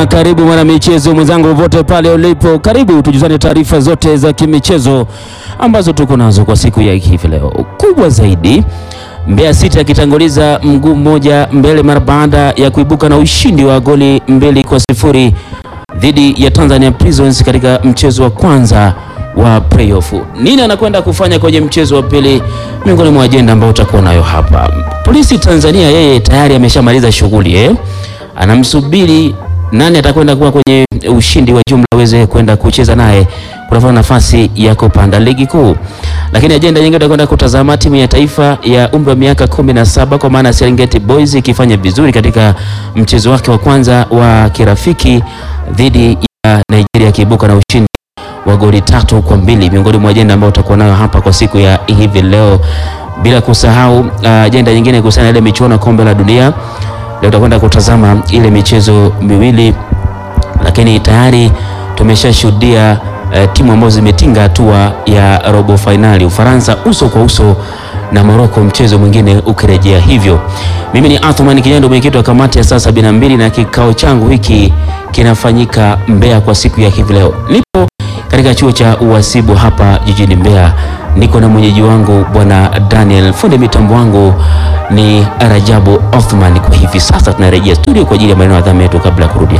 sana, karibu mwana michezo mwenzangu, popote pale ulipo, karibu tujuzane taarifa zote za kimichezo ambazo tuko nazo kwa siku ya hivi leo. Kubwa zaidi, Mbeya City akitanguliza mguu mmoja mbele mara baada ya kuibuka na ushindi wa goli mbili kwa sifuri dhidi ya Tanzania Prisons katika mchezo wa kwanza wa playoff. Nini anakwenda kufanya kwenye mchezo wa pili, miongoni mwa ajenda ambayo utakuwa nayo hapa. Polisi Tanzania yeye tayari ameshamaliza shughuli eh? Anamsubiri nani atakwenda kuwa kwenye ushindi wa jumla aweze kwenda kucheza naye kutafuta nafasi ya kupanda ligi kuu. Lakini ajenda nyingine tutakwenda kutazama timu ya taifa ya umri wa miaka kumi na saba kwa maana Serengeti Boys ikifanya vizuri katika mchezo wake wa kwanza wa kirafiki dhidi ya Nigeria akiibuka na ushindi wa goli tatu kwa mbili miongoni mwa ajenda ambayo utakuwa nayo hapa kwa siku ya hivi leo, bila kusahau ajenda uh, nyingine kuhusiana na ile michuano ya kombe la dunia. Leo tutakwenda kutazama ile michezo miwili, lakini tayari tumeshashuhudia uh, timu ambazo zimetinga hatua ya robo fainali, Ufaransa uso kwa uso na Morocco, mchezo mwingine ukirejea. Hivyo mimi ni Athman Kinyando, mwenyekiti wa kamati ya saa sabini na mbili na kikao changu hiki kinafanyika Mbeya kwa siku ya hivi leo. Nipo katika chuo cha uhasibu hapa jijini Mbeya, niko na mwenyeji wangu bwana Daniel, fundi mitambo wangu ni Rajabu Othman. Kwa hivi sasa tunarejea studio kwa ajili ya maneno ya dhama yetu kabla ya kurudi